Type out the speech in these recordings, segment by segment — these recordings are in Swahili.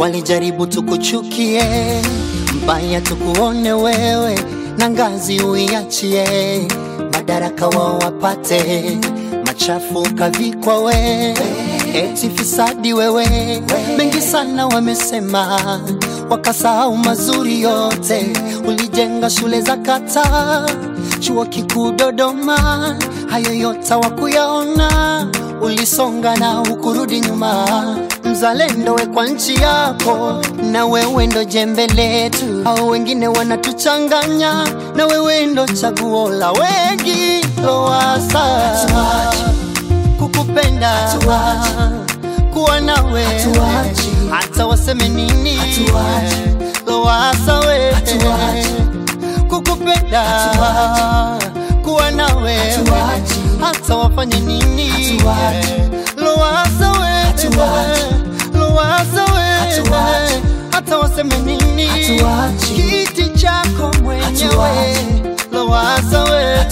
walijaribu tukuchukie, mbaya tukuone wewe, na ngazi uiachie, madaraka wao wapate, machafu kavikwa we, eti fisadi wewe, mengi sana wamesema, wakasahau mazuri yote, ulijenga shule za kata, chuo kikuu Dodoma, hayo yote wakuyaona, ulisonga na hukurudi nyuma, mzalendo we kwa nchi yako, na wewe ndo jembe letu, au wengine wanatuchanganya, na wewe ndo chaguo la wengi, Lowassa kukupenda kuwa nawe hata waseme nini Lowassa we kukupenda kuwa nawe hata wafanye nini Lowassa we Lowassa we hata waseme nini kiti chako mwenyewe Lowassa we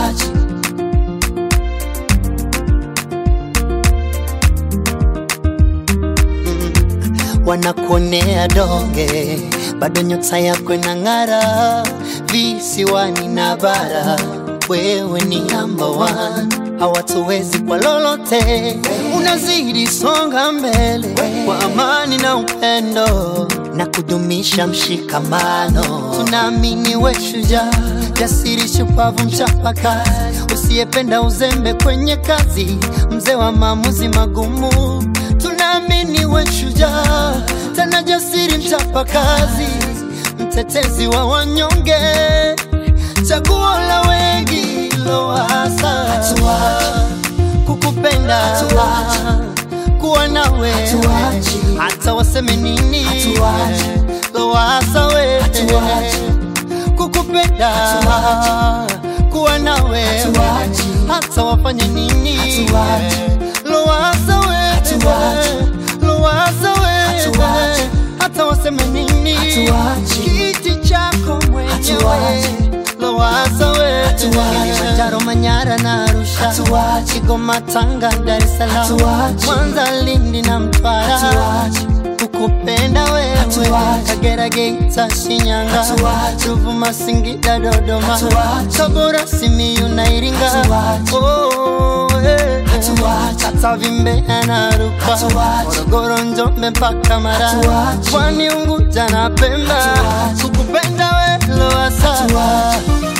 wanakuonea donge, bado nyota yako inang'ara visiwani na bara. Wewe ni number one, hawatuwezi kwa lolote, unazidi songa mbele kwa amani na upendo na kudumisha mshikamano. Tunaamini we shujaa, jasiri, shupavu, mchapakazi, usiyependa uzembe kwenye kazi, mzee wa maamuzi magumu tunaamini we shujaa, tena jasiri, mchapakazi, mtetezi wa wanyonge, chaguo la wengi, Lowassa kukupenda kuwa nawe hata waseme nini, Lowassa we kukupenda kuwa nawe hata wafanye nini, Lowassa we Lowassa we hata waseme nini, kiti chako mwenyewe Lowassa we Kilimanjaro, Manyara na Arusha, Kigoma, Tanga, Dar es Salaam, Mwanza, Lindi na Mtwara kukupenda wewe, Kagera, Geita, Shinyanga, Ruvuma, Singida, Dodoma, Tabora, Simiyu na Iringa, oh, eh, eh. Katavi, Mbeya na Rukwa, Morogoro, Njombe mpaka Mara, Pwani, Unguja na Pemba, kukupenda wewe Lowassa